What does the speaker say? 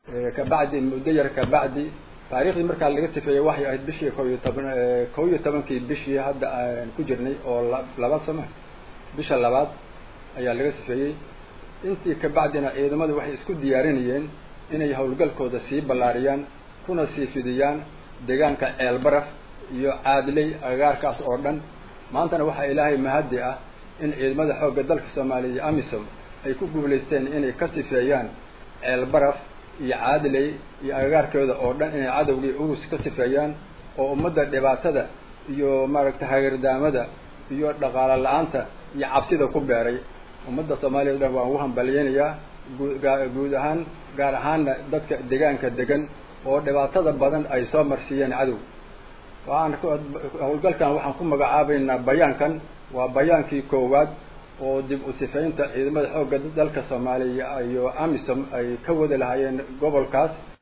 kabacdi muddo yar kabacdi taariikhdii markaa laga sifeeyey waxay ahayd bishii ko iyo toban kow iyo tobankii bishii hadda aan ku jirnay oo labaad sama bisha labaad ayaa laga sifeeyey intii kabacdina ciidamadu waxay isku diyaarinayeen inay howlgalkooda sii ballaariyaan kuna sii fidiyaan deegaanka ceelbaraf iyo caadiley agagaarkaas oo dhan maantana waxaa ilaahay mahaddi ah in ciidamada xoogga dalka soomaaliya iyo amisom ay ku guulaysteen inay ka sifeeyaan ceelbaraf iyo caadiley iyo agagaarkooda oo dhan inay cadowgii urus ka sifeeyaan oo ummadda dhibaatada iyo maaragtay hagardaamada iyo dhaqaalo la-aanta iyo cabsida ku beeray ummadda soomaaliya o dhan waan ugu hambalyeynayaa guud ahaan gaar ahaanna dadka deegaanka degan oo dhibaatada badan ay soo marsiiyeen cadow waan howlgalkan waxaan ku magacaabaynaa bayaankan waa bayaankii koowaad oo dib u sifaynta ciidamada xoogga dalka soomaaliya iyo amisom ay ka wada lahaayeen gobolkaas